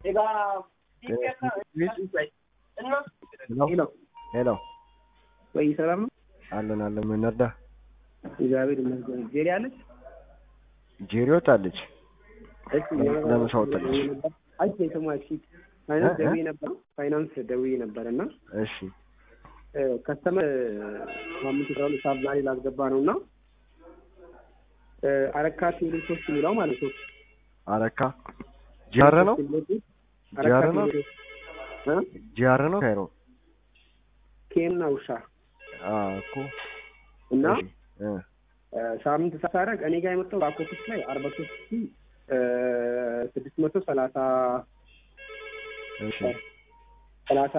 ሄሎ ሄሎ ወይ ሰላም ነው? አለን አለን። ምን እንርዳ? እግዚአብሔር ይመስገን። ጄሪ አለች? ጄሪ ወጣለች። እሺ ለምን ሰው ወጣለች? አይ ሰማች ፋይናንስ እ? ደውዬ ነበር ፋይናንስ ደውዬ ነበር እና እሺ ከስተመር ሳምንት ስራ ሁለት ሰዓት ዛሬ ላስገባ ነው እና አረካ ቴሌ ሶስት የሚለው ማለት ነው አረካ ጂአር ነው አረካ ጂአር ነው ቴሌ እ? ጂአር ነው ካይሮ ኬና ውሻ አ እኮ እና እሺ እ ሳምንት ሳታረግ እኔ ጋር የመጣው ባኮፊስ ላይ አርባ ሶስት ሺ ስድስት መቶ ሰላሳ እሺ ሰላሳ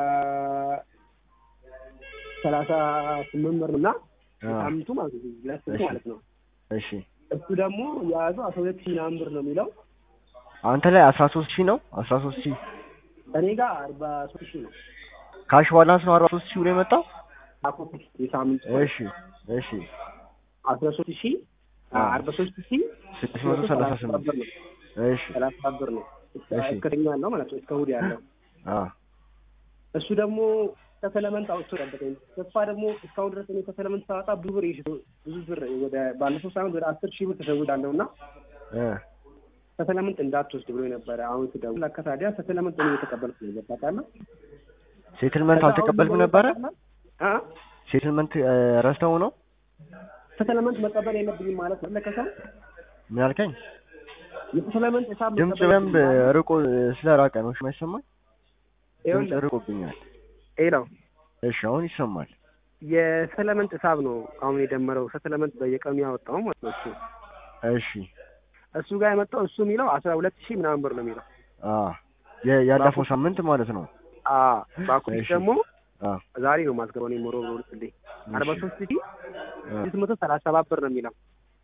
ሰላሳ ስምንት ብር እና አ ሳምንቱ ማለት ነው ለስንት እሺ። ማለት ነው እሺ እሱ ደግሞ የያዘው አስራ ሁለት ሺህ ምናምን ብር ነው የሚለው አንተ ላይ 13 ሺህ ነው 13 ሺህ እኔ ጋር አርባ ሶስት ሺህ ነው ካሽ ባላንስ ነው 43 ሺህ ብሎ የመጣው ባኮፊስ የሳምንቱ እሺ እሺ አስራ ሶስት ሺህ አ አርባ ሶስት ሺህ 638 ብር ነው እሺ ሰላሳ ብር ነው እሺ። እስከተኛ ያለው ማለት ነው እስከ እሑድ ያለው አ እሱ ደግሞ ከሰለመንት አውጥቶ ጠበቀኝ። ተስፋ ደግሞ እስካሁን ድረስ እኔ ከሰለመንት ሳወጣ ብዙ ብር ይሽቶ ብዙ ብር ወደ ባለፈው ሳምንት ወደ አስር ሺህ ብር ተሸውዳለሁ እና እ ከሰለመንት እንዳትወስድ ብሎ ነበረ። አሁን ስደውል ለካ ታዲያ ከሰለመንት እኔ የተቀበልኩ ነው ገባ ታውቃለህ? ሴትልመንት አልተቀበልክም ነበረ አ ሴትልመንት ረስተው ነው ከሰለመንት መቀበል የለብኝም ማለት ነው ለከሰው ምን አልከኝ የከሰለመንት ሂሳብ ድምጽ መቀበል በደንብ የለብኝም ማለት ነው። ርቆ ስለራቀ ነው እሺ የማይሰማኝ ድምጽ ይኸውልህ ርቆብኛል ሌላው እሺ አሁን ይሰማል የሰለመንት ሂሳብ ነው አሁን የደመረው ከሰለመንት በየቀኑ ያወጣው ማለት ነው እሱ እሺ እሱ ጋር የመጣው እሱ የሚለው አስራ ሁለት ሺህ ምናምን ብር ነው የሚለው አ የ- ያለፈው ሳምንት ማለት ነው አ ባኮፊስ እሺ። ደግሞ አ ዛሬ ነው ማስገባው እኔ ሞሮ ብሎ ልስልኝ አርባ ሶስት ሺህ አ ስድስት መቶ ሰላሳ ሰባት ብር ነው የሚለው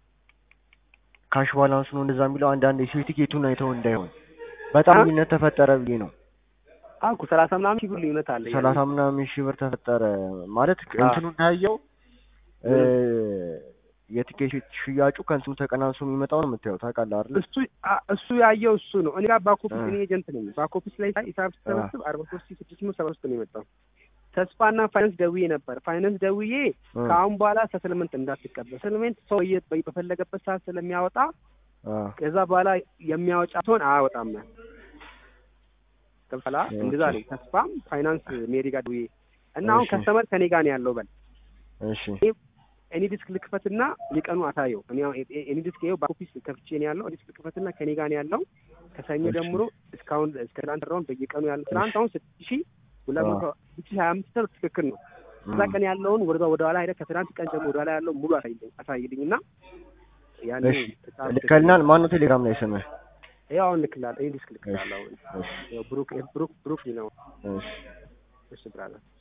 ካሽ ባላንስ ነው እንደዛ የሚለው አንዳንድ የሴቲኬቱን አይተው እንዳይሆን በጣም አ? ልዩነት ተፈጠረ ብዬ ነው አልኩ ሰላሳ ምናምን ሺህ ብር ልዩነት አለ ሰላሳ ምናምን ሺህ ብር ተፈጠረ ማለት አ። እንትኑ እንዳየው እ የቲኬት ሽያጩ ከእንትኑ ተቀናንሶ የሚመጣው ነው የምታየው ታውቃለህ አይደል እሱ አ- እሱ ያየው እሱ ነው እኔ ጋር ባኮፒስ አ። እኔ ኤጀንት ነኝ ባኮፒስ ላይ ሂሳብ ስሰበስብ አርባ ሶስት ሺህ ስድስት መቶ ሰባ ሶስት ነው የመጣው ተስፋና ፋይናንስ ደውዬ ነበር ፋይናንስ ደውዬ እ ከአሁን በኋላ ሰትልመንት እንዳትቀበል ሰትልመንት ሰው በየ- በፈለገበት ሰዓት ስለሚያወጣ አ ከዛ በኋላ የሚያወጣ ሲሆን አያወጣም ገብቶሃል ኦኬ። እንደዛ ነው ተስፋም ፋይናንስ ሜሪ ጋር ደውዬ እና አሁን እሺ። ከስተመር ከኔ ጋር ነው ያለው በል እሺ እኔ ዲስክ ልክፈትና የቀኑ አሳየው እኔ አሁን ኤ- ኤኒ ዲስክ ይኸው ባኮፒስ ከፍቼ ነው ያለው ዲስክ ልክፈትና ከኔ ጋር ነው ያለው ከሰኞ እሺ። ጀምሮ እስካሁን እስከ ትናንት ድረውን በየቀኑ ያለው ትናንት አሁን ስድስት ሺህ ሁለት መቶ ስድስት ሺህ ሀያ አምስት ብር ትክክል ነው እዛ ቀን ያለውን ወደ ወደ ኋላ ሄደህ ከትናንት ቀን ጀምሮ ወደ ኋላ ያለው ሙሉ አሳይልኝ አሳይልኝ እና ያን እሺ ልከልናል ማን ነው ቴሌግራም ላይ ስምህ ያው አሁን ልክላለሁ እኔ ዲስክ ልክላለሁ አሁን እሺ ያው ብሩክ ብሩክ ብሩክ ነው እሺ እሺ ብራዘር